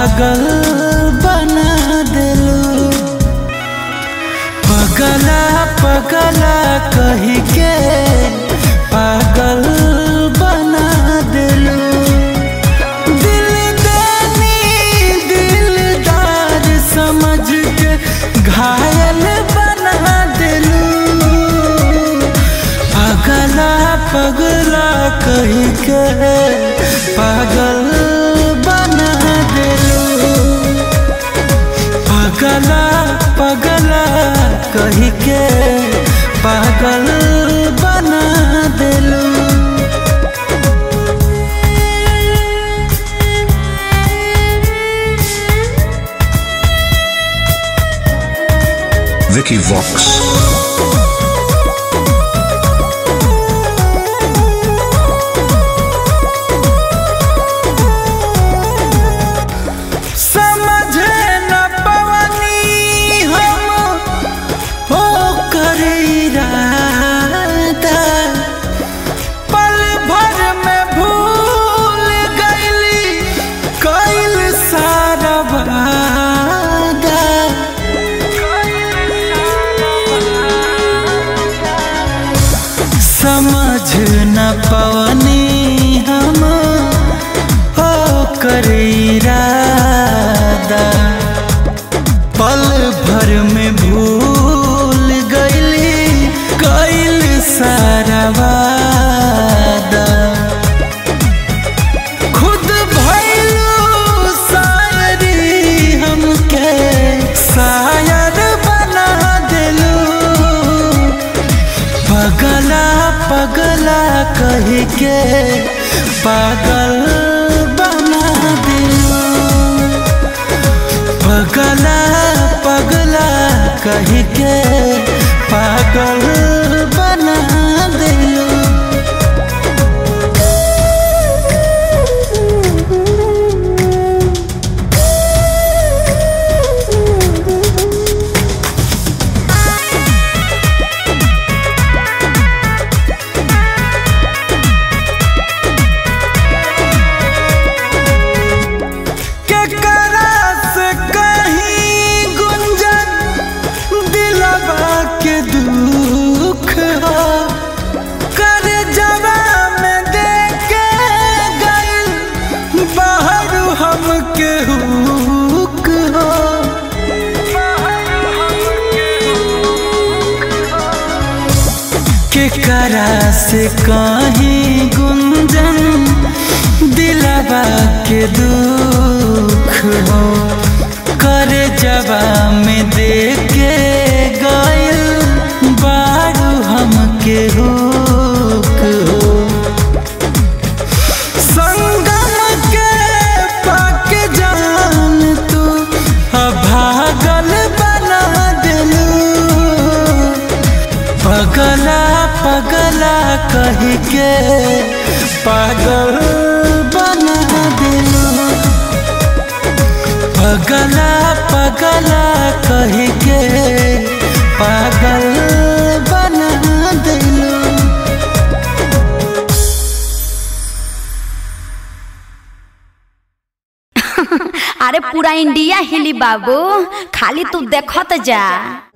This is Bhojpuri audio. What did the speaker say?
पागल बना दिलू पगला पगला कही के पागल बना दिलू दिल दानी दिलदार समझ के घायल बना दिलू पगला पगला कही के पागल बना दिलू पगला पगला कही के पागल बना दिलू Vicky Vox. समझे न पवनी हम हो कर इरादा पल भर में भूल गईली कइल सारा वादा समझ न पवनी हम हो कर इरादा पल भर में भूल गईली कइल सारा वादा खुद भइलू शायरी हमके शायर बना दिलू पगला पगला कह के पागल बना दिलू पगला पगला कह के पागल बना दिलू केकरा से कहीं गुंजन दिलवा के दुख हो कर जवा में देके गइल बाहर हमके हुक हो केकरा से कहीं गुंजन दिलवा के दुख हो कर जबा में देके गइल बारू हमके हुक हो संगम के पाक जान तू अभागल बना दिलू पगला पगला कह के पागल बना दिलू पगला पगला कह के पागल बना दिलू अरे पूरा इंडिया हिली बाबू खाली तू देखत जा